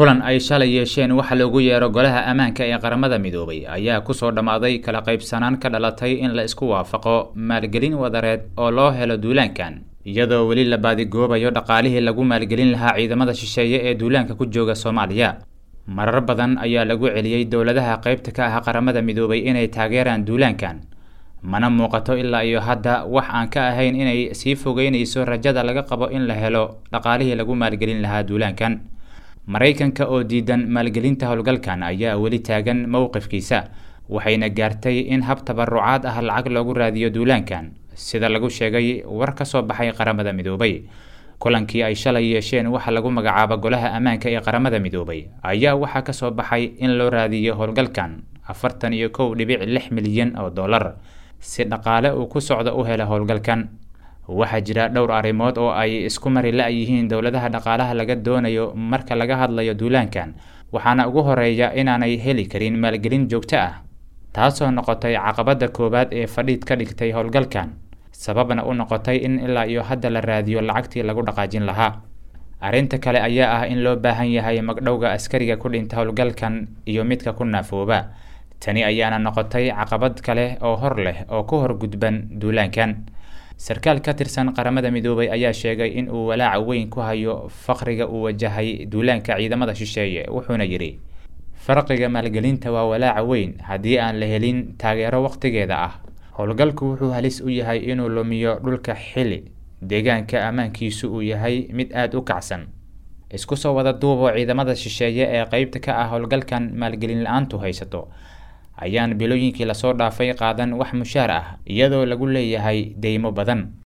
kulan ay shalay yeesheen waxa loogu yeero golaha ammaanka ee qaramada midoobay ayaa kusoo dhammaaday kala qaybsanaan ka dhalatay in la isku waafaqo maalgelin wadareed oo loo helo duulaankan iyadoo weli la baadigoobayo dhaqaalihii lagu maalgelin lahaa ciidamada shisheeye ee duulaanka ku jooga soomaaliya marar badan ayaa lagu celiyey dowladaha qaybta ka ah qaramada midoobay inay taageeraan duulaankan mana muuqato ilaa iyo hadda wax aan ka ahayn inay sii fogeynayso rajada laga qabo in la helo dhaqaalihii lagu maalgelin lahaa duulaankan maraykanka oo diidan maalgelinta howlgalkan ayaa weli taagan mowqifkiisa waxayna gaartay in hab tabarucaad ah lacag loogu raadiyo duulaankan sida lagu sheegay war ka soo baxay qaramada midoobay kulankii ay shalay yeesheen waxa lagu magacaaba golaha ammaanka ee qaramada midoobay ayaa waxaa kasoo baxay in loo raadiyo howlgalkan afartan iyo kow dhibic lix milyan oo dollar si dhaqaale uu ku socdo u hela howlgalkan waxaa jira dhowr arrimood oo ay isku mari la-yihiin dowladaha dhaqaalaha laga doonayo marka laga hadlayo duulaankan waxaana ugu horeeya inaanay heli karin maalgelin joogto ah taasoo noqotay caqabadda koowaad ee fadhiid ka dhigtay howlgalkan sababna u noqotay in ilaa iyo hadda la raadiyo lacagtii lagu dhaqaajin lahaa arrinta kale ayaa ah in loo baahan yahay magdhowga askariga ku dhinta howlgalkan iyo midka ku naafooba tani ayaana noqotay caqabad kale oo hor leh oo ku horgudban duulaankan sarkaal ka tirsan qaramada midoobay ayaa sheegay in uu walaaca weyn ku hayo faqriga uu wajahay duulaanka ciidamada shisheeye wuxuuna yidhi farqiga maalgelinta waa walaaca weyn haddii aan la helin taageero waqtigeeda ah howlgalku wuxuu halis u yahay inuu lumiyo dhulka xili deegaanka ammaankiisu uu yahay mid aada u kacsan isku soo wada duuboo ciidamada shisheeye ee qeybta ka ah howlgalkan maalgelin la-aantu haysato ayaan bilooyinkii lasoo dhaafay qaadan wax mushaar ah iyadoo lagu leeyahay deymo badan